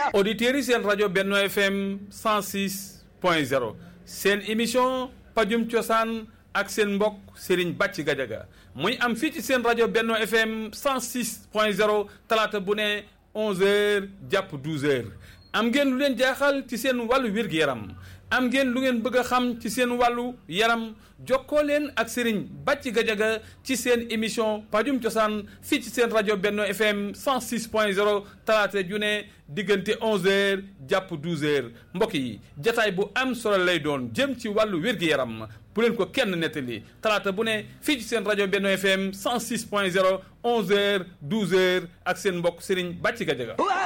auditeurs yi seen rajo Benno FM 106 point 0 seen émission pajum cosaan ak seen mbokk Serigne Bàcc Gajaga muy am fii ci seen rajo Benno FM 106 point 0 talaata bu ne 11h jàpp 12h am ngeen lu leen jaaxal ci seen wàllu wér-gu-yaram am ngeen lu ngeen bëgg a xam ci seen wàllu yaram jokkoo leen ak Serigne Bàcc Gajaga ci seen émission pajum cosaan fii ci seen rajo Benno FM 106 point 0 talaata ju ne diggante 11h jàpp 12h mbokk yi jataay bu am solo lay doon jëm ci wàllu wér-gu-yaram bu leen ko kenn nettali talaata bu ne fii ci seen rajo Benno FM 106 point 0 11h 12h ak seen mbokk Serigne Bàcc Gajaga